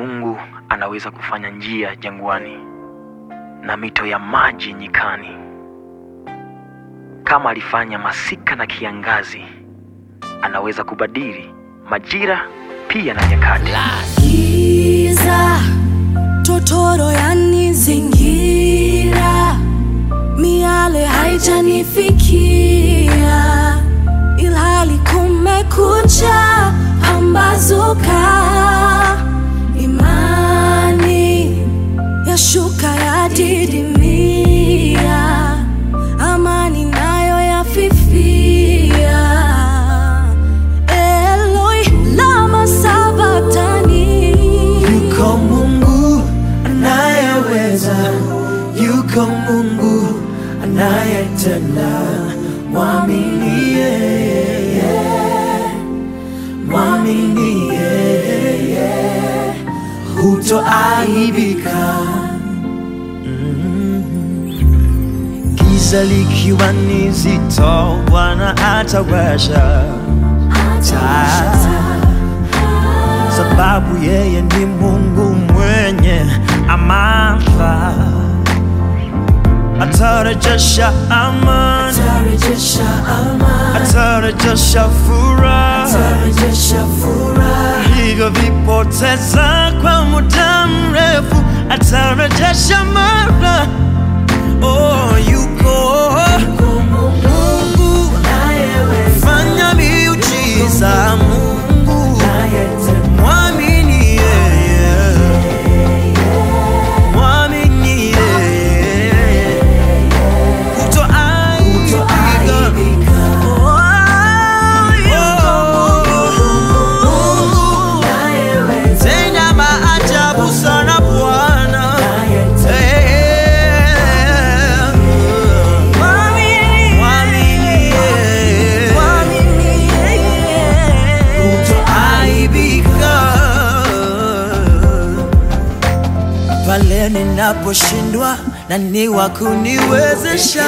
Mungu anaweza kufanya njia jangwani na mito ya maji nyikani, kama alifanya masika na kiangazi, anaweza kubadili majira pia na nyakati. Giza totoro yanizingira, miale haijanifikia, ilhali kumekucha, pambazuka, imani yashuka yadidimia, amani nayo yafifia. Eloi lama sabatani Yuko Mungu anayeweza, yuko Mungu anayetenda. Mwamini yeye, mwamini yeye, hutoaibika. Mm. Giza likiwa ni zito, Bwana atawasha taa sababu yeye ni Mungu mwenye amana, atarejesha amani, Tarejesha amani, atarejesha furaha tarejesha furaha vilivyovipoteza kwa muda mrefu, atarejesha mara. Oh, yuko Mungu fanya miujiza, Mungu mwamini yeye, mwamini yeye, hutoaibika. Oh, tenda maajabu sana Bwana. Eh, mwamini yeye. kutoaibika pale ninaposhindwa na ni wa kuniwezesha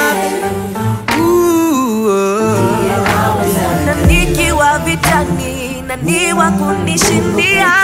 Ooh, oh. na nikiwa vitani na ni wa kunishindia